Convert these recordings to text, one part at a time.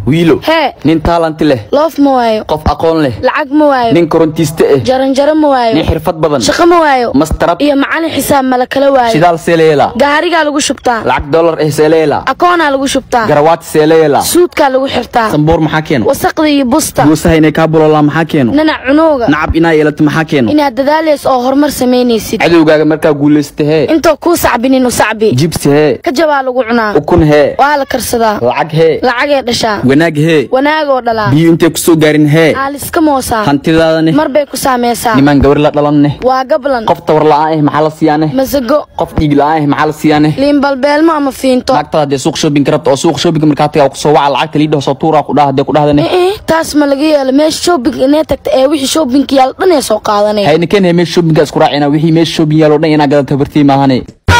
wiilo hee nin taalanti leh loof ma waayo qof aqoon leh lacag ma waayo nin korontiiste ah jaranjaro ma waayo nin xirfad badan shaqo ma waayo mastarab iyo macalin xisaab mala kala waayo shidaal seeleela gaarigaa lagu shubtaa lacag dollar eh seeleela akoonaa lagu shubtaa garawaati seeleela suudkaa lagu xirtaa sambuur maxaa keeno wasaqda iyo busta guusaha inay kaa bulolaa maxaa keeno nanac cunooga nacab inaa yeelato maxaa keeno inaad dadaalays oo horumar samaynaysid cadowgaaga markaa guulaysta hee intoo kuu sacbinin u sacbi jibsi hee ka jabaa lagu cunaa ukun hee waa la karsadaa lacag hee lacagee dhashaa wanaag hee wanaagoo dhalaa biyo intay ku soo gaarin hee aaliska moosaa hantidaadane mar bay ku saamaysaa nimaan gabar la dhalanne waa gablan qof tawar la'aan ah maxaa la siiyaane masago qof dhiig la'aan ah maxaa la siiyaane liinbalbeelmo ama fiinto lacagtada haddee suuq shopping ka rabta oo suuq shopping markaa tagaa kusoo waca lacagta liidhaho soo tuuraa ku dhaha haddee ku dhahdane ee taas ma laga yeelo meesha shopping inee tagta ee wixii shoppingka yaal dhan ee soo qaadanay hayna keen meesha shoppingka isku raacina wixii meesha shopping yaalo dhan inaa gadata bartii maahane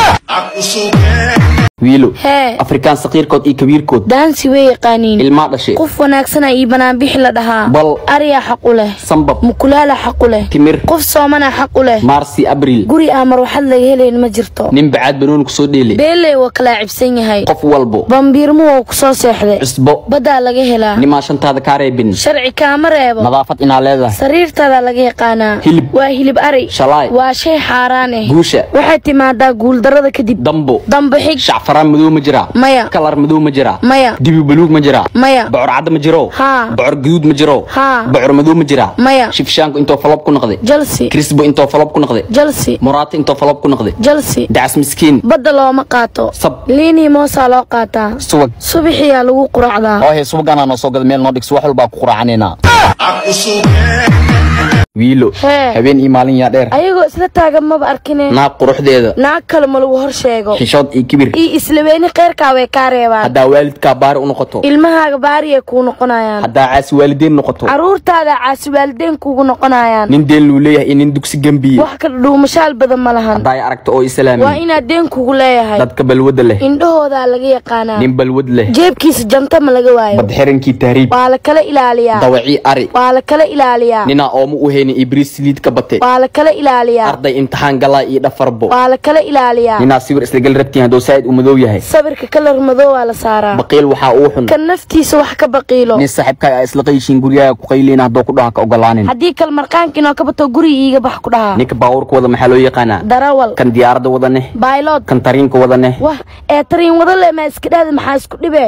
wiilo hee afrikaan saqiirkood iyo kabiirkood daansi way yaqaaniin ilmaa dhashay qof wanaagsana iyo banaanbixi la dhahaa bal ariyaa xaq u leh sambab mukulaala xaq u leh timir qof soomana xaq u leh maarsi abriil guri aan marwaxad laga helayn ma jirto nin bacaad banooni kusoo dheelay beeley waa kala cibsan yahay qof walbo bambiirmo waa ku soo seexday cusbo baddaa laga helaa nimaa shantaada kaa reebin sharci kaama reebo nadaafad inaa leedahay sariirtaada laga yaqaanaa Hilib. waa hilib ari shalaay waa shay xaaraan ah guusha waxay timaadaa guuldarrada kadib dambo dambe xig shacfaraan madow ma jiraa maya kalar madow ma jiraa maya dibi baluug ma jiraa maya bocor cadda ma jiro Haa. bocor gaduud ma jiro Haa. bocor madow ma jiraa maya shifshaanku intoo falob ku noqday jalsi krisbo intoo falob ku noqday jalsi muraata intoo falob ku noqday jalsi dacas miskiin badda looma qaato sab liinii moosaa loo qaataa subag subaxiyaa lagu quracdaa oo hee subagaanaa noo soo gada meel noo dhigso wax walbaa ku quraacaneynaa wiilo Hee. habeen iyo maalin yaa dheer ayagoo isla taagan maba arkine naag quruxdeeda naag kale ma lagu hor sheego xishood iyo kibir iyo islaweeni kheyrkaa way kaa reebaan haddaa waalidkaa baari u noqoto ilmahaaga baariyay kuu noqonayaan haddaa caasi waalideyn noqoto caruurtaada caasi waalideyn kuugu noqonayaan nin deen luu leeyahay iyo nin dugsi gembiye wax ka dhuumashaal badan ma lahan haddaa ay aragto oo waa islaami inaad deen kugu leeyahay dadka balwada leh indhahoodaa laga yaqaanaa nin balwad leh jeebkiisa janta ma laga waayo badxirankii tahriib waa la kala ilaaliyaa dawacii ari waa la kala ilaaliyaa ninaa ooma u haynin ibris saliid ka bate waa la kala ilaaliyaa arday imtixaan galaa iyo dhafarbo waa la kala ilaaliyaa ninaa sawir isla gal rabtiin hadduu saa'id u madow yahay sawirka kalar madow waa la saaraa baqiil waxaa uu xun kan naftiisa wax ka baqiilo nin saaxiibkaa isla qayshiin guryaha ku qayliin hadduu ku dhaha ka ogolaanin haddii kal marqaankiinoo ka bato guriga iiga bax ku dhahaa ninka baabuurka wada maxaa loo yaqaanaa darawal kan diyaaradda wada neh baylod kan tariinka wada neh wah ee tariin wada le maa iska dhahda maxaa isku dhibe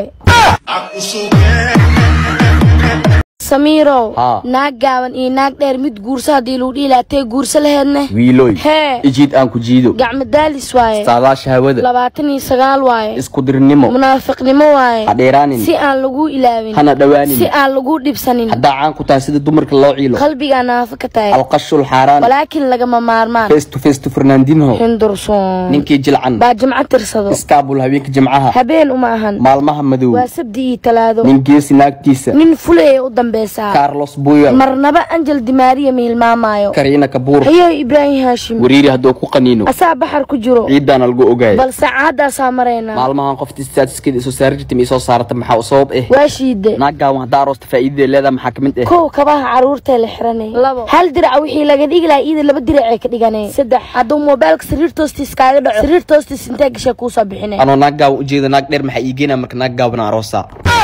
samiirow Haa. naag gaaban iyo naag dheer mid guurso haddii lagu dhihi lahaa tee guurso laheedne wiilooy hee ijiid aan ku jiido gacmo daalis waaye saadaasha hawada labaatan iyo sagaal waaye isku dirnimo munaafiqnimo waaye ha dheeraanin si aan lagu ilaawin hana dhowaanin si aan lagu dhibsanin haddaa caan ku tahay sida dumarka loo ciilo qalbigaa naafo ka tahay alqashul xaaraan walaakin lagama maarmaan face to face to fernandinho hindursoon ninkii jilcan baa jimco tirsado iskaabul habeenka jimcaha habeen uma ahan maalmaha madow waa sabdi iyo talaado nin geesi naagtiisa nin fulaya u dambeysaa carlos buyal marnaba anjel dimaariya ma hilmaamaayo kariina kabuur hayo ibraahim haashim wariiri hadduu ku qaniino asaa baxar ku jiro ciidaana lagu ogaaya balse caadaasaa maraynaa maalmahan qofta statuskeeda isoo saari jirta ma isoo saarata maxaa u sabab eh waa shiide naagaawan haddaa aroosta faa'iidadeed leedaha maxaa ka mid eh kow kabaha caruurtee la xiranay labo hal dirac wixii laga dhigi lahaa iyada laba diracee ka dhiganay saddex hadduu moobailka sariirta hoostiis kaaga dhaco sariirta hoostiis intee gashay kuusoo bixinay anoo naagaawan ujeeda naag dheer maxaa iigeena marka naagaawan aroosa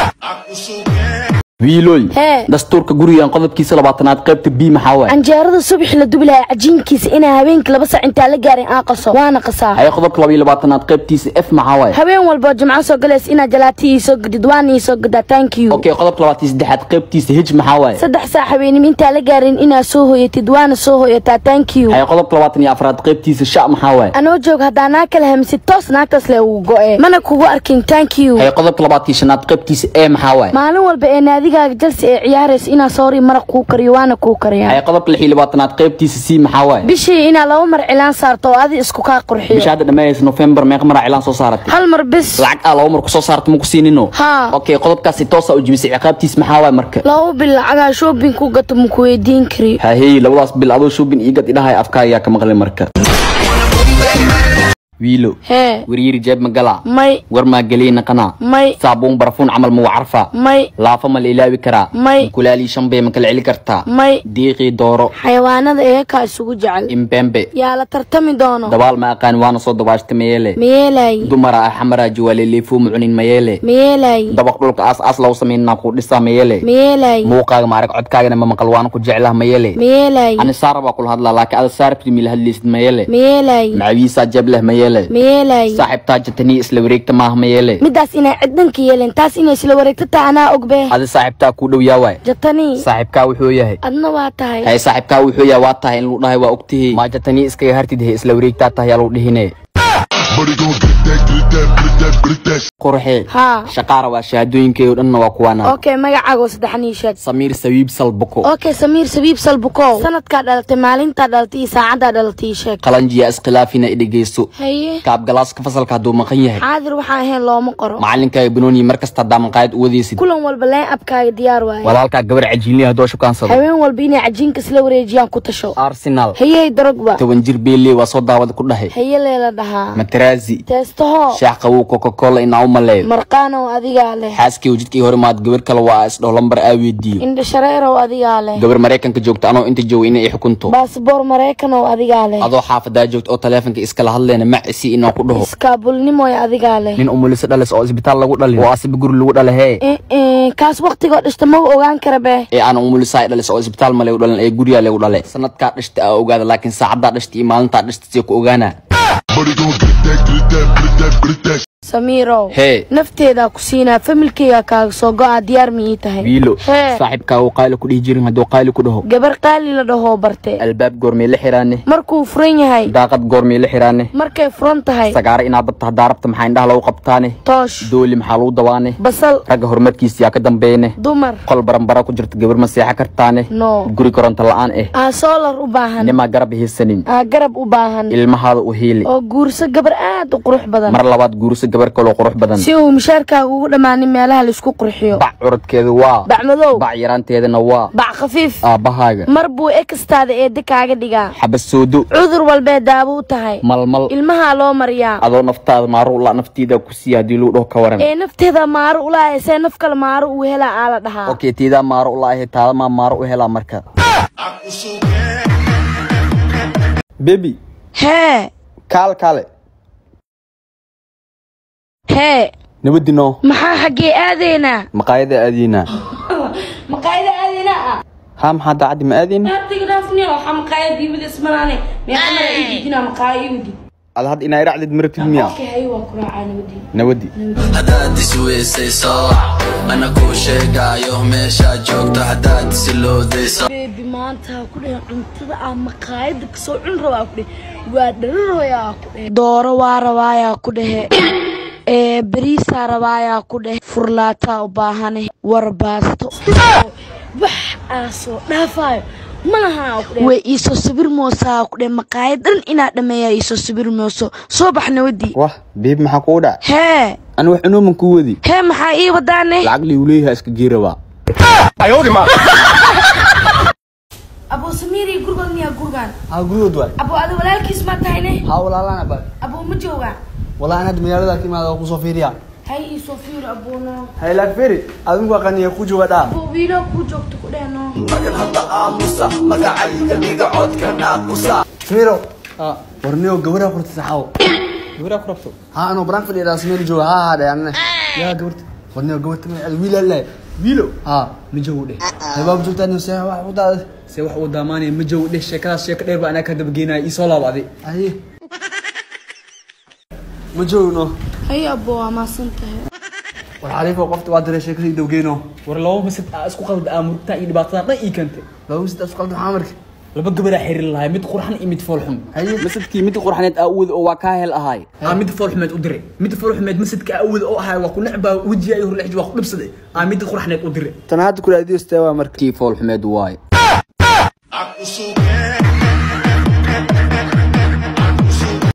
wiilooy Hee. dastuurka gurigan qodobkiisa labaatanaad qaybta b maxaa waay canjeerada subax la dubi lahaa cajiinkiisa inaa habeenkii laba sac intaa la gaarin aan qaso waana qasaa haye qodobka laba iyo labaatanaad qaybtiisa f maxaa waay habeen walboo jimco soo galaysa inaad jalaatii iisoo gadid waana iisoo gadaa thank you okay qodobka labaatan iyo saddexaad qaybtiisa h maxaa waay saddex saac habeenimo intaa la gaarin inaad soo hoyatid waana soo hoyataa thank you haye qodobka labaatan iyo afraad qaybtiisa sha maxaa waay anoo joog haddaa naag kala hamisid toos naagtaas le ugu go'e mana kugu arkin thank you haye qodobka labaatan iyo shanaad qaybtiisa e maxaa waay maalin walba ee naadigaaga jalsi ee ciyaaraysa inaa soori maraq kuu kariyo waana kuu kariyaa haye qodobka lix iyo labaatanaad qaybtiisa c maxaa waay bishii inaa laba mar cilaan saarto oo adi isku kaa bisha qurxiyo hadda dhammaanaysa november meeqa maraa cilaan soo saaratay hal mar bis lacag aa laba mar kusoo saarta ma ku siinino Haa. okay qodobkaasi toosa u jibisay ciqaabtiis maxaa waay marka laba bil lacagaa shoobin ku gato maku weydiin kari hahey labadaas bil adoo shoobin iigad idhahay afkaa ayaa ka maqlay marka wiilo hee waryiri jeeb ma galaa may war maa gelii naqanaa may saabuun barafuun camal muu carfaa may laafa ma la ilaawi karaa may kulaalii shanbey ma kala celi kartaa may diiqii dooro xayawaanada eekaa isugu jecel imbembe yaa la tartami doono dabaal ma aqaan waana soo dabaashta mayeele mayeelaayi dumara ah xamaraa jiwaaleeleefuu mucunin mayeele mayeelaayi dabaq dhulka aas aas lagu samaynaa kuu dhisaa mayeele mayeelaayi muuqaaga maarag codkaagana ma maqal waana ku jeclaha mayeele mayeelaayi ani saara baa kula hadlaa laakiin ada saarabti mila hadlaysid mayeele mayeelaayi macawiisaa jeeb leh mayeele mayeelaayi saaxiibtaa jatanii isla wareegta maaha mayeele midaas inay ciddanka yeelen taas inay isla wareegto taa anaa ogbe adi saaxiibtaa kuu dhow yaa waay jatanii saaxiibkaa wuxuu yahay adna waa tahay hay saaxiibkaa wuxuu yahay waa tahay in lagu dhahay waa ogtihi maa jatanii iskaga hartid he isla wareegtaa tahay yaa lagu dhihine Buddy gon' get that, get that, get that, get that. qurxee haa shaqaara waa shahaadooyinkeeyo dhanna waa kuwaana okay magacaago saddexan ii sheeg samiir sawiib salbako okay samiir sabiib salbukow sanadkaa dhalatay maalintaa dhalatay iyo saacaddaa dhalatay ii sheeg qalanjiya iskhilaafina idhegeyso haye kaabgalaaska fasalka hadduu maqan yahay xaadir waxaan ahayn looma qoro macalinkaaga banooni mar kasta haddaa maqaayad u wadaysid kulan walba leen abkaaga diyaar waaye walaalkaa gabar cajiinliya haddoo shukaansado haween walba inay cajiinka isla wareejiyaan ku tasho arsenal hayey darogba toban jir beeley waa soo daawada ku dhahay haye leela dhahaa mataraazi teestaho shaax qabow coca-cola inaa u maleeyo marqaanow adigaa leh xaaskii jidkii hore maad gabar kale waa isdhaho lambar aa weydiiyo indha shareerow adigaa leh gabar maraykanka joogta anoo inta jooga inay i xukunto baasboor maraykanoo adigaa leh adoo xaafadaa joogta oo taleefonka iskala hadleena macisi inaan ku dhaho iskaabulnimoy adigaa leh nin umuliso dhalis oo isbitaal lagu dhalin oo asiba guri lagu dhala hee Eh, eh, kaas waktigoo dhishta ma ogaan kara be ee aan umulisaa dhalis oo isbitaal ma lagu dhalan ee guriyaa lagu dhale sanadkaa dhashta aa ogaada laakiin saacaddaa dhashta iyo maalintaa dhashta see ku ogaana Buddy gon' get that, get that, get that, get that. samiirow hee nafteedaa ku siinaa familkeyga kaaga soo go-a diyaar ma ii tahay wiilo hee saaxiibkaa uu qaali ku dhihi jirin hadduu qaali ku dhaho gabar qaali la dhahoo barte albaab goormee la xiraane markuu furan yahay daaqad goormee la xiraane markay furan tahay sagaaro inaad dabta haddaa rabta maxaa indhaha lagu qabtaane toosh dooli maxaa lagu dawaane basal ragga horumarkiisa yaa ka dambeeyne dumar qol baranbara ku jirta gabar ma seexan kartaane no guri koronto la-aan eh aa soolar u baahan nimaa garab haysanin aa garab u baahan ilmahaada u hiili oo guurso gabar aad u qurux badan mar labaad guurso gabar kaloo qurux badan si uu mushaarkaaga ugu dhammaanin meelaha laisku qurxiyo bac curadkeeda waa bac madow bac yaraanteedana waa bac khafiif aabbahaaga mar buu ekastaada eedda kaaga dhigaa xabasoodo cudur walbee daawo u tahay malmal ilmahaa loo mariyaa adoo naftaada maaro la naftiida ku siiya haddii lagu dhaho ka waran ee nafteeda maaro ulaaya see naf kale maaro uu helaa aa la dhahaa okay tiidaa maaro u laahe taadamaa maaro u helaa marka bebi hee kaal kaale hee nabadino maxaa xaggee aadaynaa maqaayada aadiina maqaayada aadaynaa ah haa maxaa daacaddi ma aadin hatigraafniya waxaa maqaayada iibada ismanaane meeqamara iidijinaa maqaaya iibadi ad had inaa iracdid maragtid miya okay haye waa ku raacaa nabadi nabadi haddaad isweysayso ana kuu sheegaayo meeshaad joogto haddaad isiloodayso beebi maanta ku dheh cuntada ah maqaayada kasoo cun rabaa ku dheh waa dhararooyaa ku dheh dooro waa rabaayaa ku dhehe ee beriisaa rabaayaa ku dheh furlaataa u baahane war baasto wax aa soo dhaafaayo malahaa ku dheh way iisoo sawir moosaa ku dheh maqaayad dhan inaa dhameeyaa iisoo sawir mooso soo bax nawadii wah beeb maxaa kugu dhac hee ani wax cunooman kuu wadi hee maxaa ii wadaane lacag liigu leeyahay iska geerabaa abuu samiiri gurgood miyaa gurgaan haa gurigood waay abuu adi walaalkiis ma tahayne haa walaalana ba abuu ma joogaa walaa anad magaalada ka imaada oo kusoo fiiriya hay iisoo fiir abuuno haylaak feri adinku aqaniya ku jooga dhaa abuu wiilo kuu joogto ku dhehno samiro warniyo gabadha qorta saxaabo gabadhaa ku rabto haa anoo baraan fadhiya samiro jooga haa haa dheh anane yaa gabarta warniyo gabarta magaceeda wiil alle wiilo haa ma jogo dheh haybaab joogtaa nin see wax u daada se wax uu daamaanaya ma jogo dheh sheekadaas sheeko dheer baa anaa ka dabageynaya ii soo laabacday haye ma joogno hay abuu waa maasan tahay war xariifo qofta waa diray sheekadii dawgeyno war laba masad aa isku qalda aa murugtaa iyo dhibaatadan dhan ii keentay laba wisid isku qaldan maxaa marka laba gabaraa xiriir lahay mid qurxan iyo mid foolxum haye masadkii mid qurxaneed aa uwada oo waa kaa hel ahaay aa mid foolxumeed u diray mid foolxumeed masadka awooda oo ahay waa ku necbaa wejiga iyo horlexji waa ku dhibsaday aa mid qurxaneed u diray tan hadda kula adiyo stee waa marka kii fool xumeed waaye Aku suka